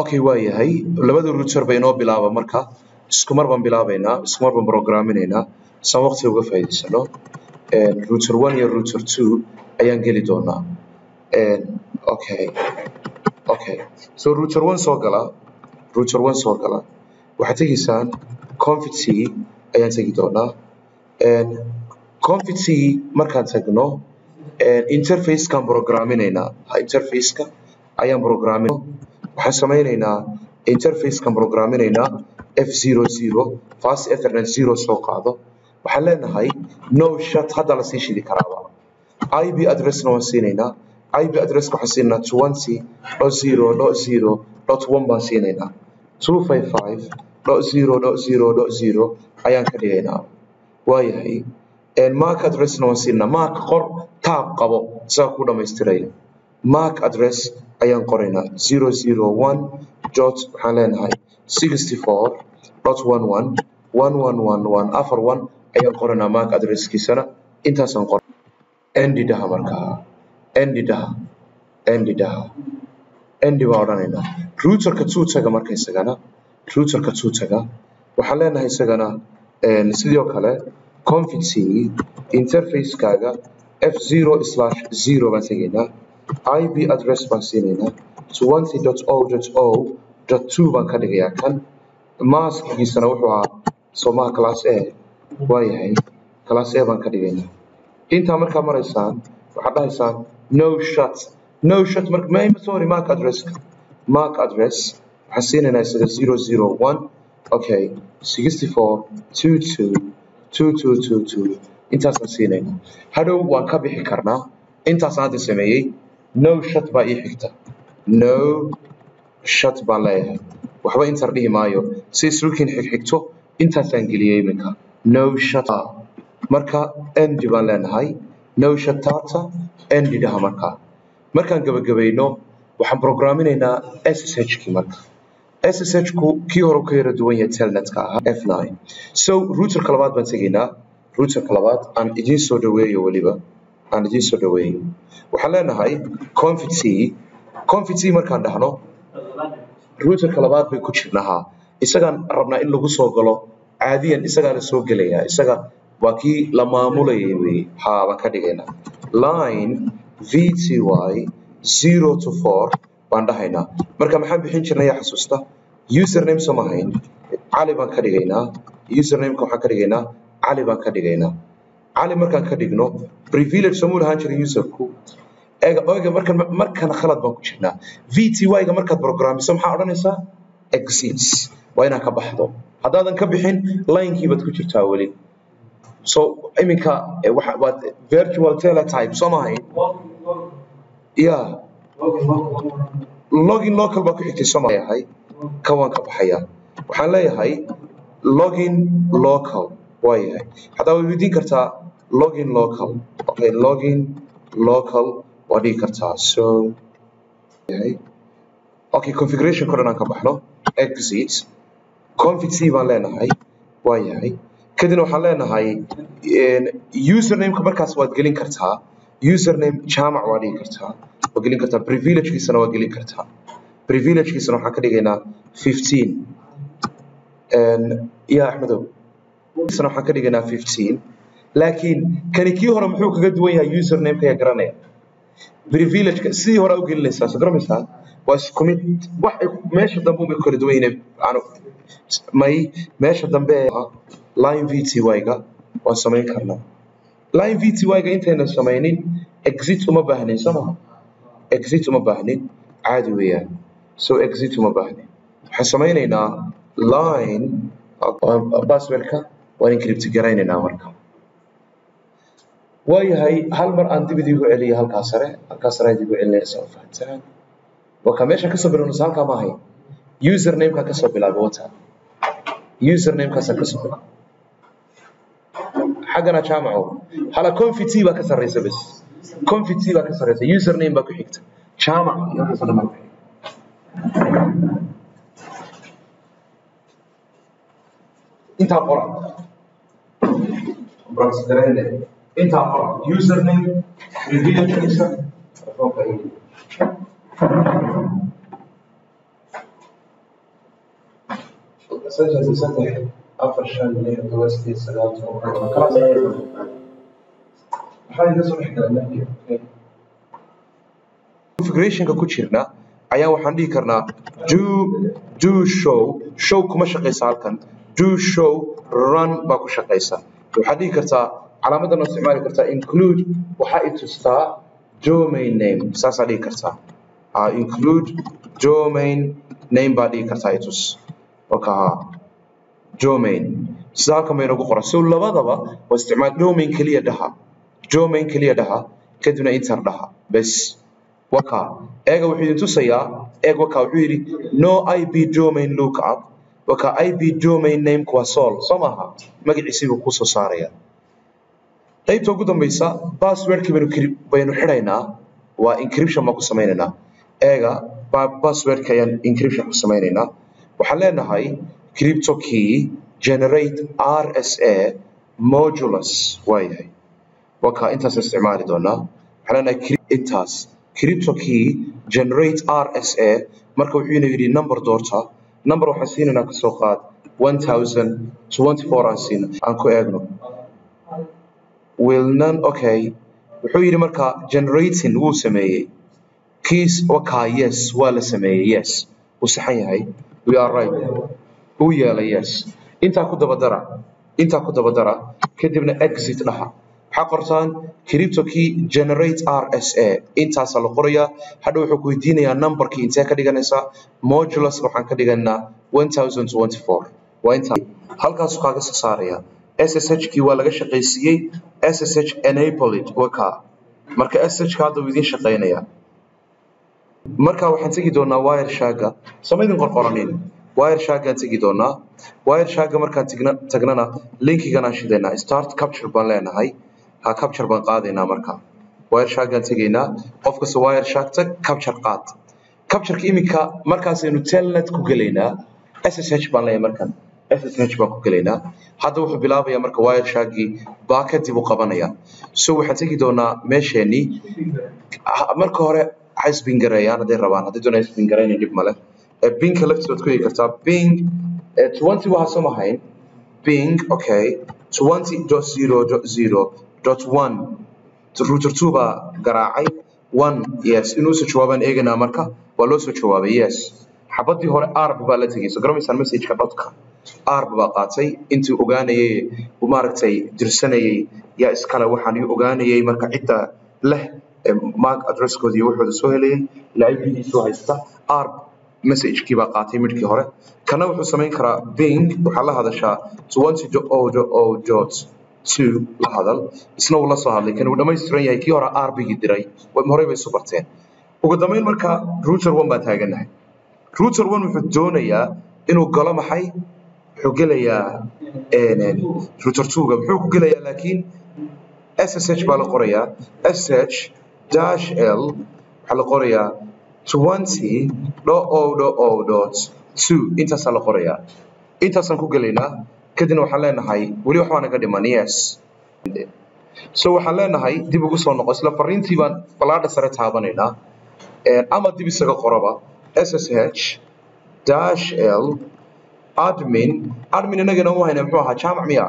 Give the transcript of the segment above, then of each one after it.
okay waa yahay labada router bay inoo bilaaba marka isku mar baan bilaabaynaa isku mar baan programinaynaa saan waqti uga faa'iidaysano router one iyo router two ayaan geli doonaa okay okay so router one soo gala router one soo gala waxaad tegaysaan config c ayaan tegi doonaa config c markaan tagno interfacekaan programinaynaa interfaceka ayaan programin waxaan samaynaynaa interfacekaan programinaynaa f zero zero fast ethernet zero soo qaado waxaan leenahay no shut hadda lasii shidi karaaba ib addressna waan siinaynaa ib addresska waxaan siinaynaa twenty dot zero dot zero dot one baan siinaynaa two five five dot zero dot zero dot zero ayaan ka dhigaynaa waayahay mark addressna waan siinaynaa mark qor taab qabo isaga ku dhamaystiraya mark address ayaan qoraynaa zero zero one dot waxaan leenahay sixty four dot one one one one one one afar one ayaan qoraynaa mark addresskiisana intaasaan qor endi dhaha markaa endi dhaha endi dhaha endi baan odhanaynaa routerka two taga marka isagana routerka two taga waxaan leenahay isagana sidoo kale config c interfacekaaga f zero slash zero baan tegaynaa ib address baan siinaynaa twenty dot o dot o dot two baan ka dhigayaa kan maskigiisana wuxuu ahaa somaha class a waayahay class a baan ka dhigaynaa intaa markaa maraysaan waxaad dhahaysaan no shut no shut marka ma sorry mark addresska mark address waxaan siinaynaa isaga zero zero one okay sixty four two two two two two two intaasaan siinaynaa hadhow waan ka bixi karnaa intaasaan hadda sameeyey no shut baa ii xigta no shut baan leeyahay waxba intar dhihi maayo si sulkiin xigxigto intaasaan geliyey iminka no shut marka endi baan leenahay no shut data endi dhaha markaa markaan gabagabayno waxaan programinaynaa ssh kii marka ssh ku kii hore ka yara duwan yahay telnetka ahaa f9 so routerka labaad baan tegaynaa routerka labaad aan idiin soo dhaweeyo weliba aan idiin soo dhaweeyo waxaan leenahay config c config c markaan dhahno routerka labaad bay ku jirnahaa isagaan rabnaa in lagu soo galo caadiyan isagaana soo gelayaa isaga waa kii la maamulayay wey haa baan ka dhigaynaa line vty zero to four baan dhahaynaa marka maxaan bixin jirnay yaa xasuusta username soo mahayn cali baan ka dhigaynaa usernameka waxaan ka dhigaynaa cali baan ka dhigaynaa cali markaan ka dhigno privilege soomuu lahaan jiray userku ega oga markan markan khalad baan ku jirnaa vty-ga markaad programmiso maxaa odhanaysaa exit waa inaad ka baxdo haddaadan ka bixin linekii baad ku jirtaa weli so iminka waad virtual teletype soo mahayn ya login local baa ku xigtay soo leeyahay ka waan ka baxaya waxaan leeyahay login local waa yahay haddaa way weydiin kartaa login local okay login local waa dhigi kartaa so yahay okay configuration ko dhan aan ka baxno exit config c baan leenahay waa yahay kadibna waxaan leenahay usernameka markaas waad gelin kartaa username jaamac waa dhigi kartaa waa gelin kartaa privilegekiisana waa gelin kartaa privilegekiisana waxaan ka dhigaynaa fifteen ya axmedow isna waxaan ka dhigaynaa fifteen laakiin kani kii hore muxuu kaga duwan yahay usernameka yaa garanaya privilegeka sidii hore u gelinaysaa soo garamaysaa waa isku mid wax meesha dambe ubay kala duwan yihiin may meesha dambe line vty-ga waan samayn karnaa line vty-ga intayna samaynin exit uma baahnin soo maha exit uma baahnin caadi weeyaan so exit uma baahnin waxaan samaynaynaa line passwordka waan encrypt garaynaynaa marka waayahay hal mar aan dib idigu celiyo halkaa sare halkaa sare aan idigu celinaya saa fahantaan waa ka meesha kasoo bilownas halkaa ma ahayn usernameka kasoo bilaabay wata usernamekaasaan kasoo bilaabay xaggana jaamaco hala config t baa ka sarreysa bes config t baa ka sarreysa username baa ku xigta jaamac iyo waxaasoo dhan baa ku xigta intaa qora intaa qora username privilegekiisa saddex saddex afar shan lix todoba sideed sagaal toban kalaas maxaa iga soo dhex galaa configurationka ku jirna ayaa waxaan dhihi karnaa do do show show kuma shaqaysa halkan do show run baa ku shaqaysa waxaad dhihi kartaa calaamadan oo isticmaali kartaa include waxaa i tustaa domain name saasaa dhihi kartaa uh, include domain name baa dhihi kartaa i tus marka domain sida halkan bay nagu qoran so labadaba waa isticmaal domain keliya dhaha domain keliya dhaha kadibna inter dhaha bes waka eega wuxuu idin tusayaa eeg waka wuxuu yidhi no ip domain lookup waka ip domain nameka waa sol soo maaha magaciisii buu kusoo saaraya qaybta ugu dambaysa passwordkii baynu baynu xidhaynaa waa encryption baan ku samaynaynaa eega passwordka ayaan encryption ku samaynaynaa waxaan leenahay crypto key generate rsa modulus waayahay waka intaas isticmaali doonaa waxaan leenahay intaas crypto key generate rsa marka wuxuu ina yidhi number doorta number waxaan siinaynaa kasoo qaad 1024 aan siina aan ku eegno will none okay wuxuu yidhi marka generating wuu sameeyey keys wakaa yes waa la sameeyey yes wuu saxan yahay we are right wuu yeelay yes intaa ku dabadara intaa ku dabadara kadibna exit dhaha waxaa qortaan crypto key generate rsa intaasaa la qorayaa hadha wuxuu ku weydiinayaa numberkii intee ka dhiganaysaa modulus waxaan ka dhiganaa 1024 waa intaa halkaasuu kaaga soo saaraya ssh kii waa laga shaqaysiiyey ssh enabled waka marka ssh ka hadda wuu idiin shaqaynaya marka waxaan tegi doonaa wire shaga samaydin qorqoranin wire shagaan tegi doonaa wire shaga markaan tagnana linkigan aan shidaynaa start capture baan leenahay ha capture baan qaadaynaa marka wire shagaan tegaynaa qof kasta wire shag tag capture qaad captureka iminka markaasaynu telnet ku gelaynaa ssh baan leeyahay markan ssh baan ku gelaynaa hadda wuxuu bilaabayaa marka wire shagii baa kadib u qabanaya so waxaan tegi doonaa meesheenii marka hore ha isbingareeyaan hadday rabaan hadday doonaan isbingareynin dhib male binka laftiisa waad ku eegi kartaa bing twenty waxaa soo mahayn bing okay twenty dot zero dot zero dot one router two baa garaacay one yes inuu soo jawaabaan eeganaa marka waa loo soo jawaabay yes xabadii hore arb baa la tegay soo garamaysaan messageka dhotka arb baa qaatay intii ogaanayay maaragtay dirsanayay yaa iskale waxaan ii ogaanayay marka cidda leh mark addresskooda iyo waxooda soo helayay ilaa ip-giisu haysta arb messagekii baa qaatay midhkii hore kana wuxuu samayn karaa bing waxaa la hadashaa twenty o dot two la hadal isna wuu la soo hadlay kan uu dhammaystiran yahay kii hore arbigii diray horey bay isu barteen ugu dambayn marka router one baan taaganahay router one wuxuu doonayaa inuu galo maxay wuxuu gelayaa router two-ga muxuu ku gelayaa laakiin ssh baa la qorayaa sh dash l waxaa la qorayaa twenty dho o dho o dot two intaasaa la qorayaa intaasaan ku gelaynaa kadibna waxaan leenahay weli waxbaa naga dhiman yes so waxaan leenahay dib ugu soo noqo isla fariintii baan balaadha sare taabanaynaa ama dib isaga qoraba ssh dash l admin admin inagana u hayna muxuu ahaa jaamac miya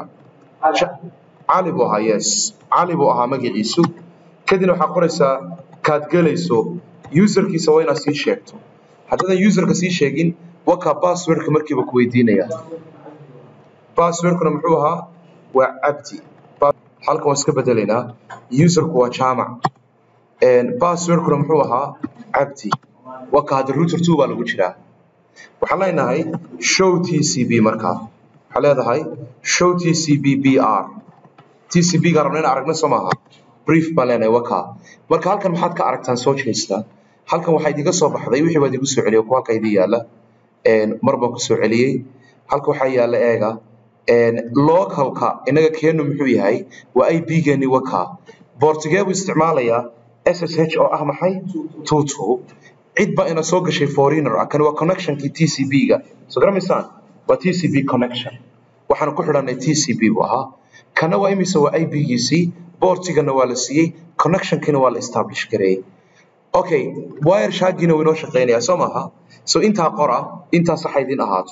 cali buu ahaa yes cali buu ahaa magaciisu kadibna waxaa qoraysaa kaad gelayso userkiisa waa inaad sii sheegto haddaadan userka sii sheegin wakaa passwordka markiiba ku weydiinaya passwordkuna muxuu ahaa waa cabdi halkan waan iska bedelaynaa userku waa jaamac passwordkuna muxuu ahaa cabdi waka hadda router two baa lagu jiraa waxaan leenahay show t c b markaa waxaa leedahay show t c b b r t c b ga rabna in aragna soo maaha brief baan leenahay waka marka halkan maxaad ka aragtaan soo jeesta halkan waxaa idiga soo baxday wixii baa idigu soo celiyay kuwa halka idin yaala mar baan ku soo celiyey halka waxaa yaala eega localka inaga keenu muxuu yahay waa ip geeni waka bortigee buu isticmaalayaa ssh oo ah maxay tutu cid baa ina soo gashay foreigner ah kani waa connectionkii t c b ga soo garamaysaan waa t c b connection waxaan ku xidhanay t c b buu ahaa kana waa imise waa ip giisii bortigana waa la siiyey connectionkiina waa la establish gareeyey okay wire shaagiina wuu inoo shaqaynayaa soo maaha so intaa qora intaa saxa idin ahaato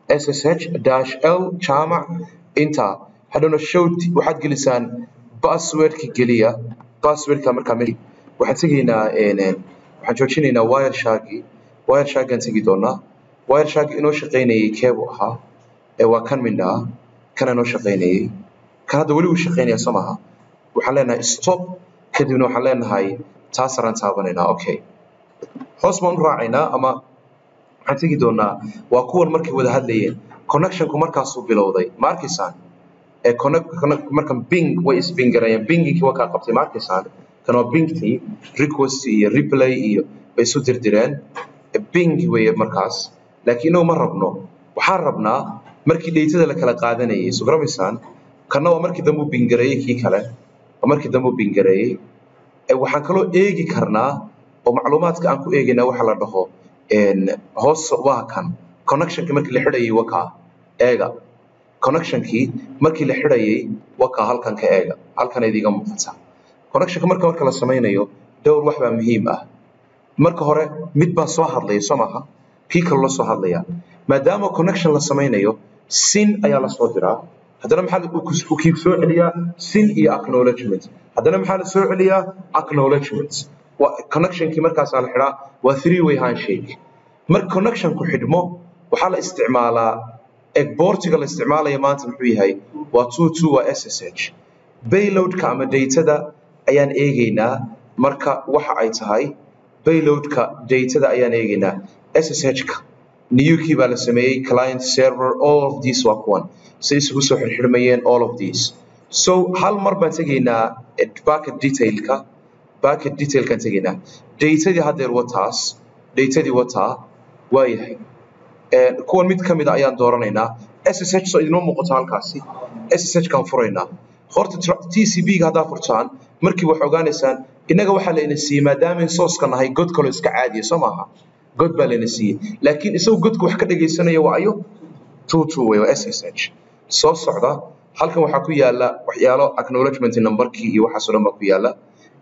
ssh dash l jaamac intaa hadhowna show waxaad gelisaan passwordka geliya passwordka markaa me waxaan tegaynaa waxaan joojinaynaa wireshagi wireshagaan tegi doonaa wireshagi inoo shaqaynayay keebuu ahaa ee waa kan mindhaa kana inoo shaqaynayay kan hadda weli wuu shaqaynaya soo maaha waxaan leenahay stop kadibna waxaan leenahay taasaraan taabanaynaa okay hoos baan u raacaynaa ama waxaan tegi doonaa waa kuwan markay wada hadlayeen connectionku markaasuu bilowday ma arkaysaan ee markan bing way isbingarayeen bingingkii waa kaa qabtay ma arkaysaan kan waa bingtii request iyo replay iyo bay isu dirdireen bing weeye markaas laakiin inagu ma rabno waxaan rabnaa markii dheytada la kala qaadanayay soo garamaysaan kanna waa markii dambe u bingareeyey kii kale waa markii dambe u bingareeyey waxaan kaloo eegi karnaa oo macluumaadka aan ku eegaynaa waxa la dhaho hoos waa kan connectionkii markii la xidhayay waa kaa eega connectionkii markii la xidhayay waa kaa halkan ka eega halkan idiga muuqata connectionka marka marka la samaynayo dhowr wax baa muhiim ah marka hore mid baa soo hadlaya soo maaha kii kale la soo hadlaya maadaama connection la samaynayo sin ayaa la soo diraa haddana maxaa kii soo celiyaa sin iyo acknowledgement haddana maxaa la soo celiyaa acknowledgement connectionkii markaasaa la xidhaa waa three way handshake marka connectionku xidhmo waxaa la isticmaalaa egboortiga la isticmaalaya maanta muxuu yahay waa two two waa ssh bayloadka ama datada ayaan eegaynaa marka waxa ay tahay bayloadka datada ayaan eegaynaa ssh-ka newkii baa la sameeyey client server all of these waa kuwan si isugu soo xirxirmayeen all of these so hal mar baan tegaynaa bucket detailka bucket detailkaan tegaynaa datadii haddeer wataas datadii wataa waayahay kuwan mid ka mida ayaan dooranaynaa ssh soo idinoo muuqato halkaasi ssh kaan furaynaa horta tcb-ga haddaa furtaan markii wax ogaanaysaan innaga waxaa layna siiyey maadaamayn sooska nahay god kaloo iska caadiya soo maaha god baa layna siiyey laakiin isagu godka wax ka dhagaysanaya waa ayo tutu wey waa ssh soo socda halkan waxaa ku yaala waxyaalo acknowledgement numberkii iyo waxaasoo dhan baa ku yaala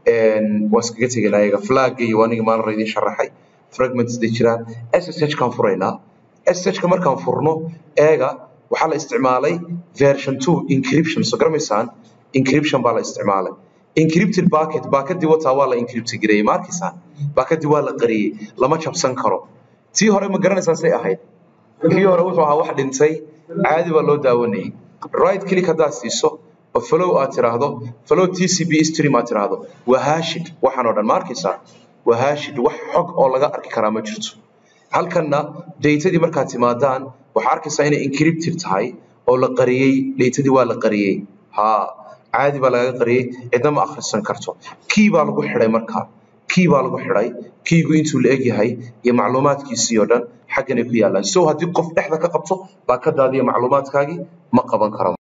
waa iskaga tegaynaa iyaga flagga iyo aniga maalin idiin sharaxay fragments day jiraan ssh kaan furaynaa ssh ka markaan furno eega waxaa la isticmaalay version two encryption soo garamaysaan encryption baa la isticmaalay encrypted bucket baakadii wataa waa la encrypt gareeyey ma arkaysaan baakadii waa la qariyey lama jabsan karo tii hore ma garanaysaan say ahayd kii hore wuxuu ahaa wax dhintay caadi baa loo daawanayay right click haddaad siiso oo follow aad tiraahdo follow tcb stream aad tiraahdo waa hashid waxaan oo dhan ma arkaysaa waa hashid wax xog oo laga arki karaa ma jirto halkanna datadii markaad timaadaan waxaa arkaysaa inay encrypted tahay oo la qariyey datadii waa la qariyey ha caadi baa lagaga qariyey cidna ma akhrisan karto kii baa lagu xidhay markaa kii baa lagu xidhay kiigu intuu la egyahay iyo macluumaadkiisii oo dhan xagganay ku yaallaan so haddii qof dhexda ka qabto baakadaadi iyo macluumaadkaagii ma qaban karo